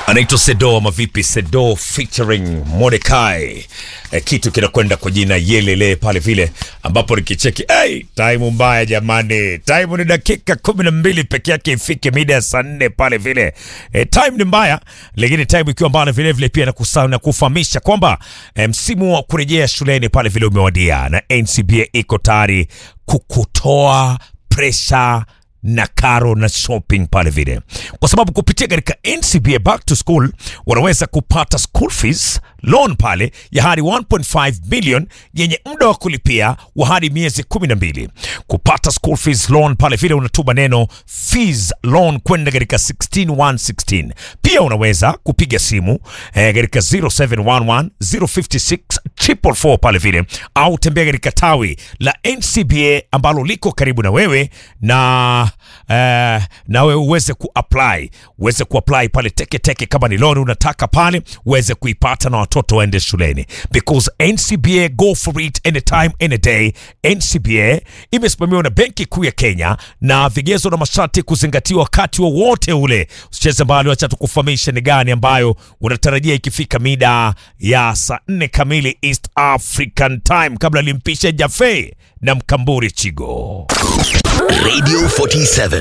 anaitwa Sedo ama vipi? Sedo featuring Mordecai. E, kitu kinakwenda kwa jina Yelele pale vile, ambapo nikicheki hey, time mbaya jamani, time ni dakika kumi na mbili peke yake ifike mida ya saa nne pale vile. E, time ni mbaya, lakini time ikiwa mbaya vile vile pia nakusa- na kufahamisha kwamba e, msimu wa kurejea shuleni pale vile umewadia na NCBA iko tayari kukutoa pressure na karo na shopping pale vile, kwa sababu kupitia katika NCBA back to school wanaweza kupata school fees loan pale ya hadi 1.5 billion yenye muda wa kulipia wa hadi miezi 12. Kupata school fees loan pale vile unatuma neno fees loan kwenda katika 16116. Pia unaweza kupiga simu eh, katika 0711 056 444 pale vile au tembea katika tawi la NCBA ambalo liko karibu na wewe na eh, na wewe uweze kuapply uweze kuapply pale teke teke, kama ni loan unataka pale uweze kuipata na watoto waende shuleni, because NCBA go for it anytime any day. NCBA imesimamiwa na Benki Kuu ya Kenya na vigezo na masharti kuzingatiwa wakati wowote ule. Usicheze mbali, wacha tukufahamisha ni gani ambayo unatarajia ikifika mida ya saa nne kamili East African Time, kabla limpishe Jafe na Mkamburi Chigo. Radio 47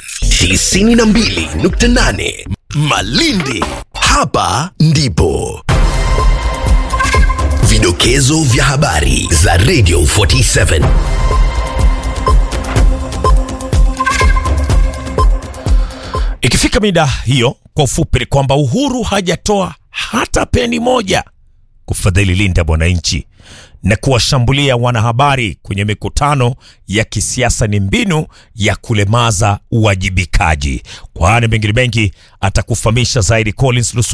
92.8 Malindi. Hapa ndipo vidokezo vya habari za Radio 47. Ikifika mida hiyo, kwa ufupi ni kwamba Uhuru hajatoa hata peni moja kufadhili linda mwananchi na kuwashambulia wanahabari kwenye mikutano ya kisiasa ni mbinu ya kulemaza uwajibikaji. Kwani mengine mengi atakufahamisha zaidi Collins Lusu